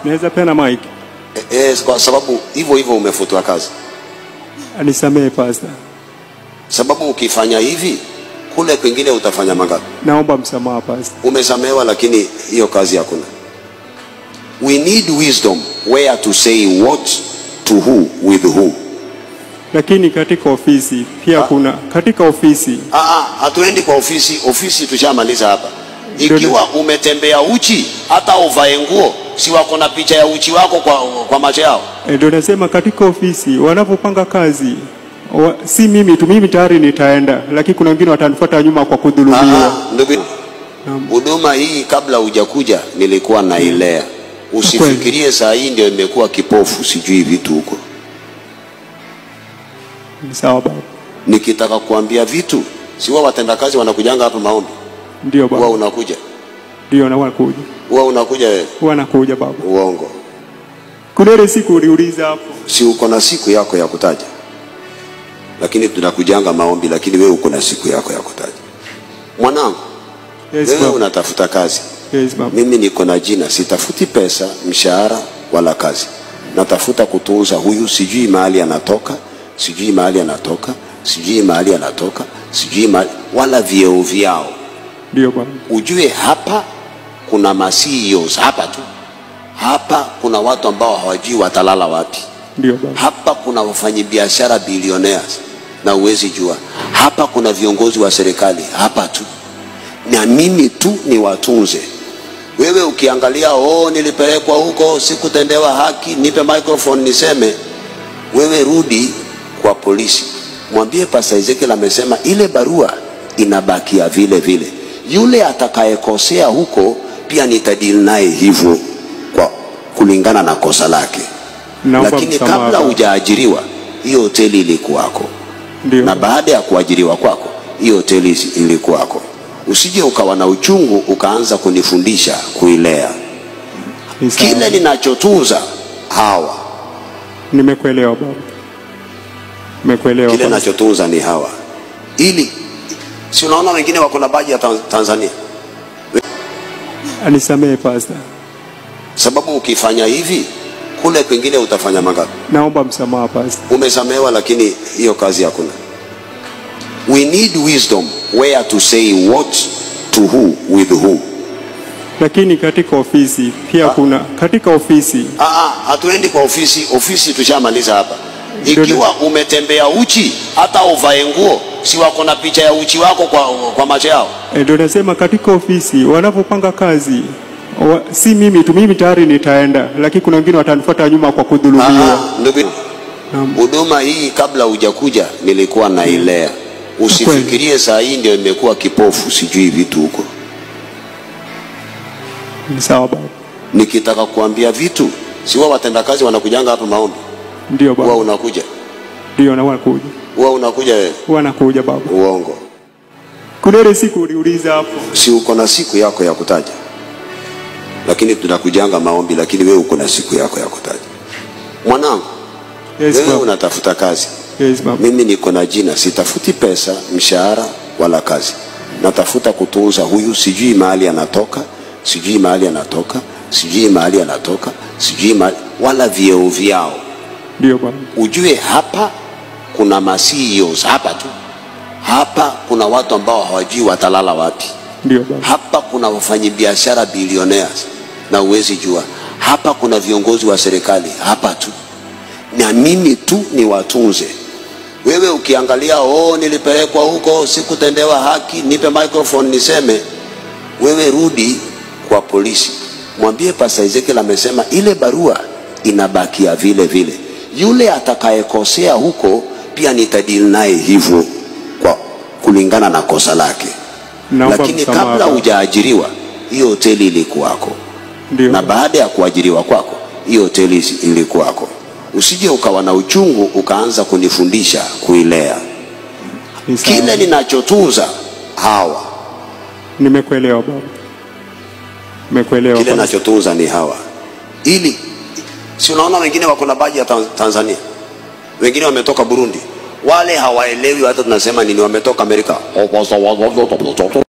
Naweza peana mic? E, e, kwa sababu hivyo hivyo umefutwa kazi, Anisamehe pastor. sababu ukifanya hivi kule kwingine utafanya mangapi? Naomba msamaha pastor. Umesamehewa, lakini hiyo kazi hakuna. We need wisdom where to say what to who with who. Lakini katika ofisi pia kuna katika ofisi Ah, ah, hatuendi kwa ofisi. Ofisi tushamaliza hapa. Ndio, Ikiwa umetembea uchi, hata uvae nguo, si wako na picha ya uchi wako kwa, kwa macho yao? Eh, ndio nasema katika ofisi wanapopanga kazi wa, si mimi tu, mimi tayari nitaenda, lakini kuna wengine watanifuata nyuma kwa kudhulumiwa. Ah, ndugu, huduma hii kabla hujakuja nilikuwa nailea. Usifikirie saa hii ndio imekuwa kipofu, sijui vitu huko. Ni Sawa baba, Nikitaka kuambia vitu, si wao watendakazi wanakujanga hapa maombi, ndio huwa baba, unakuja, ndio na wanakuja, huwa unakuja wewe. wanakuja baba. Uongo, Kuna ile siku uliuliza hapo, si uko na siku yako ya kutaja, lakini tunakujanga maombi, lakini wewe uko na siku yako ya kutaja. Mwanangu, yes wewe baba, unatafuta kazi, yes baba, mimi niko na jina, sitafuti pesa, mshahara wala kazi, natafuta kutunza huyu, sijui mahali anatoka, sijui mahali anatoka, sijui mahali anatoka, sijui mahali, wala vyeo vyao. ndio baba, Ujue hapa kuna ma CEOs hapa tu, hapa kuna watu ambao hawajui watalala wapi. ndio baba, Hapa kuna wafanyabiashara billionaires na uwezi jua. Hapa kuna viongozi wa serikali hapa tu, na mimi tu ni watunze. Wewe ukiangalia, oh, nilipelekwa huko sikutendewa haki, nipe microphone niseme. Wewe rudi kwa polisi, mwambie Pastor Ezekiel amesema ile barua inabakia vile vile. Yule atakayekosea huko pia nitadili naye hivyo kwa kulingana na kosa lake naomba lakini msamaha kabla baba. hujaajiriwa hiyo hoteli ilikuwako, ndio na baada ya kuajiriwa kwako hiyo hoteli isi- ilikuwako. Usije ukawa na uchungu ukaanza kunifundisha kuilea. Ni sawa. Kile ninachotunza hawa, Nimekuelewa baba, nimekuelewa kile baba. ninachotunza ni hawa, ili si unaona wengine wako na baji ya Tan- Tanzania, Anisamehe pastor, sababu ukifanya hivi kule kwingine utafanya mangapi? naomba msamaha pastor. Umesamehewa, lakini hiyo kazi hakuna. We need wisdom where to say what to who with who. Lakini katika ofisi pia kuna katika ofisi Ah, ah, hatuendi kwa ofisi. Ofisi tushamaliza hapa. Ndio, Ikiwa umetembea uchi, hata uvae nguo, si wako na picha ya uchi wako kwa, kwa macho yao? Eh, ndio nasema katika ofisi wanapopanga kazi wa, si mimi tu, mimi tayari nitaenda, lakini kuna wengine watanifuata nyuma kwa kudhulumiwa. Ah, ndugu, Naam. huduma hii kabla hujakuja nilikuwa nailea. Usifikirie saa hii ndio imekuwa kipofu, sijui vitu huko. Ni Sawa baba, Nikitaka kuambia vitu, si wao watendakazi wanakujanga hapa maombi, ndio huwa baba, unakuja, ndio na wanakuja, huwa unakuja wewe. wanakuja baba. Uongo, Kuna ile siku uliuliza hapo, si uko na siku yako ya kutaja, lakini tunakujanga maombi, lakini wewe uko na siku yako ya kutaja. Mwanangu, yes wewe baba, unatafuta kazi, yes baba, mimi niko na jina, sitafuti pesa, mshahara wala kazi, natafuta kutunza huyu, sijui mahali anatoka, sijui mahali anatoka, sijui mahali anatoka, sijui mahali, wala vyeo vyao. ndio baba, Ujue hapa kuna ma CEOs hapa tu, hapa kuna watu ambao hawajui watalala wapi. ndio baba, Hapa kuna wafanyabiashara billionaires na uwezi jua. Hapa kuna viongozi wa serikali hapa tu, na mimi tu ni watunze. Wewe ukiangalia, oh, nilipelekwa huko sikutendewa haki, nipe microphone niseme. Wewe rudi kwa polisi, mwambie Pastor Ezekiel amesema ile barua inabakia vile vile. Yule atakayekosea huko pia nitadili naye hivyo kwa kulingana na kosa lake naomba lakini msamaha kabla baba. hujaajiriwa hiyo hoteli ilikuwako, ndio na baba, baada ya kuajiriwa kwako hiyo hoteli isi- ilikuwako. Usije ukawa na uchungu ukaanza kunifundisha kuilea. ni sawa. Kile ninachotunza hawa, Nimekuelewa baba, nimekuelewa kile baba. ninachotunza ni hawa, ili si unaona wengine wako na baji ya Tan- Tanzania, wengine wametoka Burundi, wale hawaelewi hata tunasema nini, wametoka Amerika.